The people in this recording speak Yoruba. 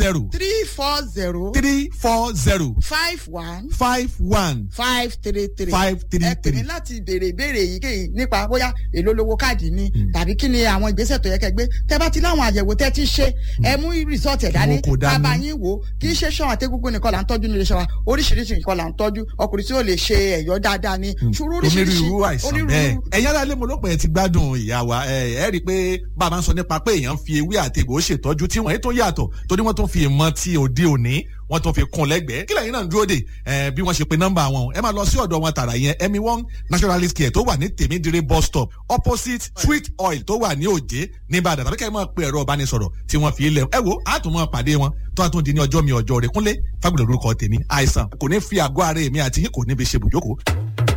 zero three four zero three four zero five one five one five three three five three ẹ pè mí three. láti béèrè ìbéèrè èyíkéyìí nípa bóyá èló lówó káàdì ni tàbí kí ni àwọn ìgbésẹ̀ tó yẹ kẹ́ gbé tẹ́ bá ti láwọn àyẹ̀wò tẹ́ ti ṣe ẹ mú rìsọ́ọ̀tì ẹ̀ dání Wọn kò dání. bàbá yín wò ó kì í ṣe ṣọ́wọ́n àtẹ́gúngún nìkan là ń tọ́jú nílé iṣẹ́ wa oríṣiríṣi nǹkan là ń tọ́jú ọkùnrin tí ó lè ṣe ẹ̀yọ́ dáadáa ni ṣùgbọ́n oríṣiríṣi onírúurú àìsàn bẹ́ẹ̀ ẹ̀yin aráalé mo ló pẹ́ ti gbádùn ìyá wa ẹ ẹ rí i pé bàbá ń sọ nípa pé èèyàn fi ewé àti egbò ṣètọ́jú tí wọ́n yìí tó yàtọ̀ torí wọ́n tó fi ìmọ̀ ti òde òní wọ́n tó fi kún lẹ́gbẹ̀ẹ́ kí lẹ́yìn náà ń dúró dè ẹ bí wọ́n ṣe pe nọ́mbà wọn ẹ máa lọ sí ọ̀dọ̀ wọn tààrà yẹn emi one naturalist care tó wà ní tèmídìrí bus stop opposite sweet oil tó wà ní òjé nìbàdàn tàbí kẹ́ ẹ máa pe ẹ̀rọ ìbánisọ̀rọ̀ tí wọ́n fi lẹ̀ ẹ wo àtúmọ̀ pàdé wọn tó àtúndì di ní ọjọ́ mi ọjọ́ rẹ̀ kúnlé fagbọ̀dọ̀ lórúkọ tèmi àìsàn kò ní fi àgọ́ ara èmi àti yín kò ní fi ṣe bùjókòó